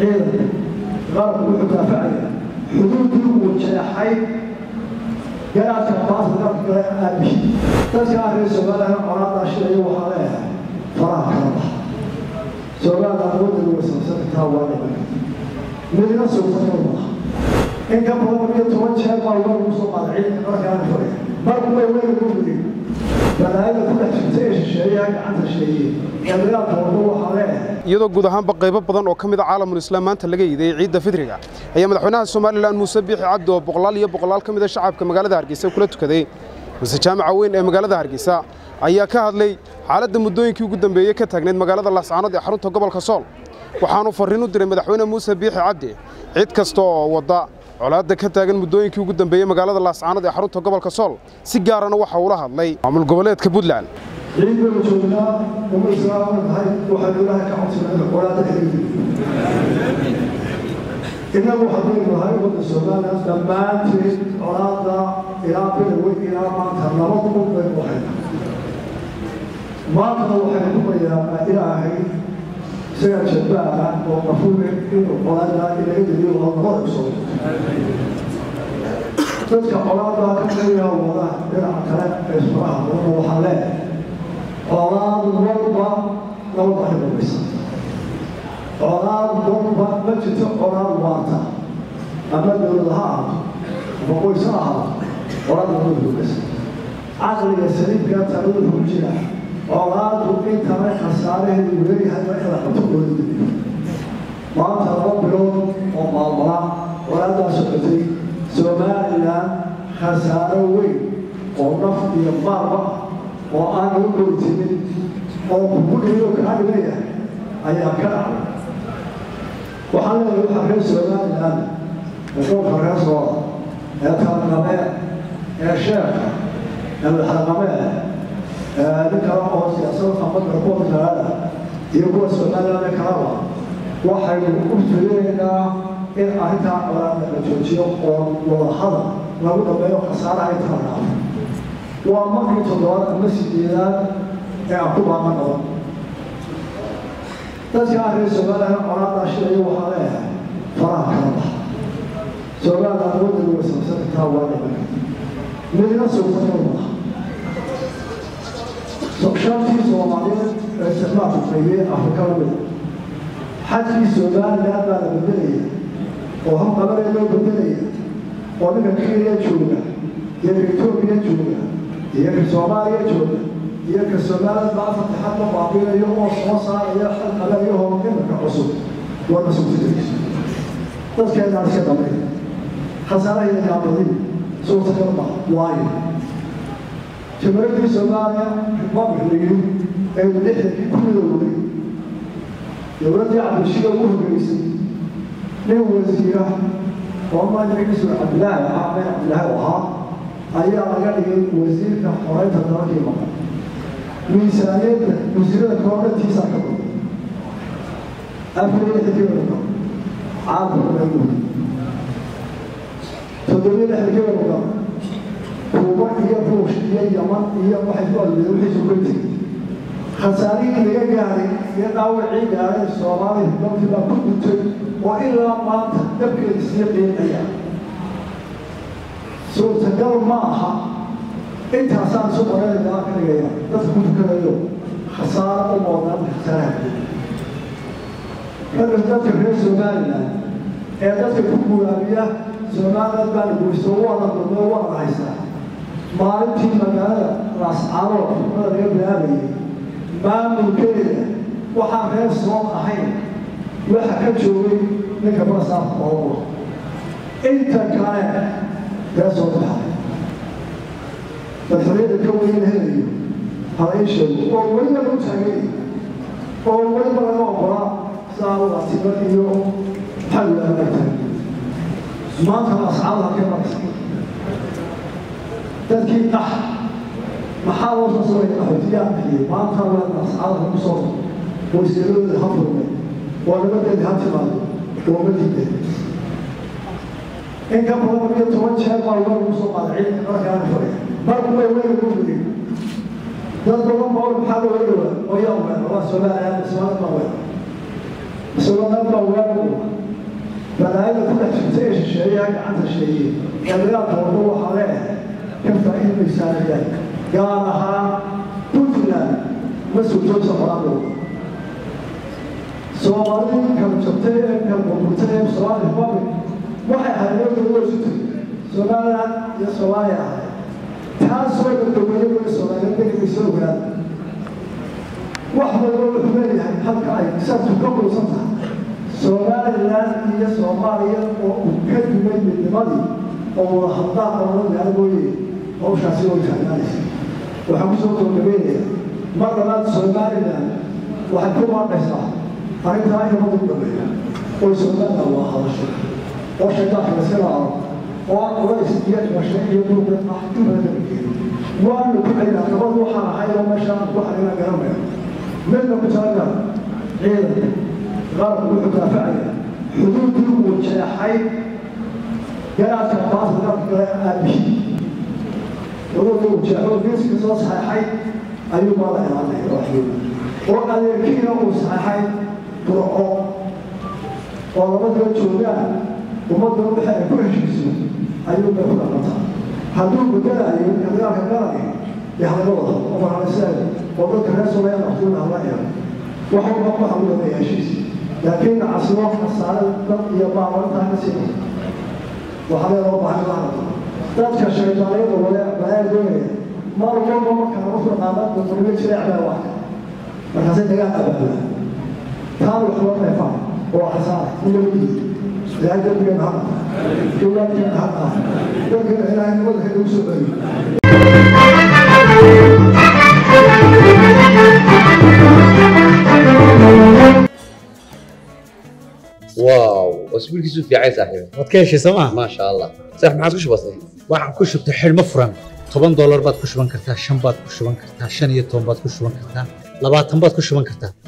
ciidanka qaranku wuxuu daafacaya xuduudii uu jeexay garaadka baasa dalka kale aabihi dadka reer somaliland colaadaa shilaya waxaa leeyahay faraha kala baxa somaliland wadani wasabsan kartaa waa dhiman midna suurtagal maaha in ka badan iyo toban jeer baa loo lagu soo qaaday ciidanka markaana furaya marku way weyna ku gudin balaayada ku dhex jirta ee shisheeyaha gacanta sheeye ee dagaalka wado waxaa leeyahay iyadoo guud ahaanba qaybo badan oo ka mid a caalamul islaam maanta laga yiday ciidda fidriga ayaa madaxweynaha somalilan muuse biixi cabdi oo boqolaal iyo boqolaal ka mid a shacabka magaalada hargeysa kula tukaday mase jaamaca weyn ee magaalada hargeysa ayaa ka hadlay xaaladda muddooyinkii ugu dambeeyey ka taagnayd magaalada laascaanood ee xarunta gobolka sool waxaanu farriin u diray madaxweyne muuse biixi cabdi cid kasta oo wadda colaadda ka taagan muddooyinkii ugu dambeeyey magaalada laascaanood ee xarunta gobolka sool si gaarana waxa uula hadlay maamul goboleedka puntland ciid baynu joognaa uma islaama tahay waxaynu ilaahay ka codsanayna colaadda ka dhigi innagu haddaynu nahay wadda somaliland dhammaanteed colaadda ilaa bilowe ilaa maanta laba kun baynu waxayna maantana waxaynu ku bayaanaa ilaahay isagaa jabbaara oo qafuule inuu colaadda inaga deliyo oo nabada usoo dadka colaadda ka qeybaya wada dhinaca kale ee ismaraha wadana waxaa leeyahay colaad walba laba baxi dambaysa colaad walba ma jirto colaad waarta ama dowlad ha ahaato ama qoys ha ahaato colaad walba dambaysa caqliga saliibka talada ku jira colaadu intana khasaaraheedu leeyahay waa in la qabto dowladda maanta laba bilood oo maalmala colaaddaa socotay somaliland khasaaro weyn oo naf iyo maalba ah oo aan lagu goytinin oo kugu dhiyo kaa dhigayahay ayaa ka dhacday waxaan leeyahay waxaa reer somaliland ee dhowrka reer sooda ee talaqamee ee sheekha ee madaxdaqamee nin kale oo siyaasada amadka kuwa talaada iyo kuwa somaliland ee kalaba waxaynu u filaynaa in arrintaa colaada la joojiyo oo wadahadal lagu dhameeyo khasaaraha intaa dhaafo waa markii toddobaad ama sideedaad ee aan ku baaqan qaban dadka reer somaliland colaadaa shilaya waxaa leeyahay faraha kala baxa somaliland wadani wasabsan kartaa waa dhiman midna suurtagal maaha shantii soomaaliyeed ee isticmaalku qaybiyey afrika lamida xajkii somaliland baa la bedelaya oo habqabanee loo bedelaya oo ninka kenya jooga iyo ka etoobiya jooga iyo ka soomaaliya jooga iyo ka somaliland baa fatixad la baabinayo oo soo saaraya xalqalayahoo iminka cusub waa masuultidaysa dadkeenaan iska damay khasaaraheeda yaabadin suurtagal ma waayo jamaradii soomaaliya republic la yidhi ee lixdankii ku midoobay dowladdii cabdishida ugu horreysay nin wasiira oo magaciisu cabdilaahi ahaa meel cabdilaahi ahaa ayaa laga dhigay wasiirka xoreynta dalalkii maqan miisaaniyadda wasiirada koordhantiisaa ka badan afar iyo lixdankii caalamka lagu toddobiyo lixdankii maqan kuuba iyo ruush iyo yaman iyo waxay ku adleeyeen wixii soo tegay khasaarihii laga gaaray iyo dhaawacii gaaray soomaaliya dalkii baa ku gutay oo ilaa maanta dabkeeda sii qiinaya suurtagal ma aha intaasaan isu qoraynayaa ka dhigaya dadka ku tukanayo khasaaro u moodaan khasaaraha ragga dadka reer somaliland ee dadka ku guraabiya somaliland baa la guristo waana dulmee waana haystaa maalintii magaalada laascaanood xukmada laga bilaabayay maamulkeeda waxaan reer soon ahayn waxa ka joogay ninka basaafka oowa inta kale reer soo baxay madaxweyada ka weyn helayo hala ii sheego oo weliba lagu taagay oo weliba laga oqolaa saawatiba iyo xalwa laga taagay maanta ascaada halkee maraysa dadkii qax maxaa loo soo sameeyay qaxootiyaa bixiyey maanta waa ascaada ku soo wasiiradooda ha furmay oo nabadeeda ha timaado oo ma diiday in ka badan iyo toban jeer baa loo lagu soo qaaday ciidanka markaana furaya marku way weyna ku gudin dad badan baa maxaa loo dhawaa oo yaa weera waa somaliland somaliland baa weera somaliland baa weera gacanta sheegay ee dagaalka wado waxaa leeyahay ka faa'iidaysaanayaan gaar ahaan puntland ma suurtoosa qoraandow soomaalidii kala jabtay ee kala burburtay ee soomaali republic waxay ahayd wadda sutay somaliland iyo soomaaliya ahayd taasoo dadaweyne weli soomaaliya degaysa ogaada wax walba wuxuu leeyahay halka ay saabtu ka qurusan tahay somaliland iyo soomaaliya oo uu ka dumay midnimadii oo wada hadlaa qolada gaala mooye hawshaasi way taagnaanaysa waxaan kusoo gabagabeynaya mar labaad somaliland waxay ku maaqaysaa arrintaa in umadu dhameeya oo somaliland waa hadasho oo shaydaanka laska raaco oo culays iyo dhimasho iyo muruga ah inbadankeedo waanu ku celinaa nabad waxaan ahay oo meesha aan ku xarinaa garanaya midna ku talaga ciidanka qaranku wuxuu daafacaya xuduudii uu jeexay garaadka baasa dalka kale aabihii xuduudii uu jeexo geeska soo saxeexay ayuu baa la ilaalinaya waxyooda oo adeerkiina uu saxeexay burco oo labadaba joogaan ummadda waxa ay ku heshiiso ayuu bay ku dhaqantaa hadduu bedelayo dagaalka qaranka dee halaga wada oo maraliseed oo dadka reer soomaaliya waqtiyada hala eego wax walba waxa u dhameeya heshiis laakiin casimo khasaare dad iyo baabantaa ka sii waxaa leeloo baahan lahanata dadka shaydaaniyada wale balaa doonaya mar walba markaa lagu dhaqaama dadweyne jireec baa wax markaasay dagaal abaabula taan wax loo dheefaa oo khasaare inabadii ilaahay dambigeena ha qata dowlaadkeena ha qata dadkeena ilaahay nabada ka nagu soo celiyo واو اسبوع كيسو في عايز صاحبي waad ka heshay sooma ما شاء الله صح ما عادش بسيط waxaan ku shubtay xidhmo furan toban doolar baad ku shuban kartaa shan baad ku shuban kartaa shan iyo toban baad ku shuban kartaa labaatan baad ku shuban kartaa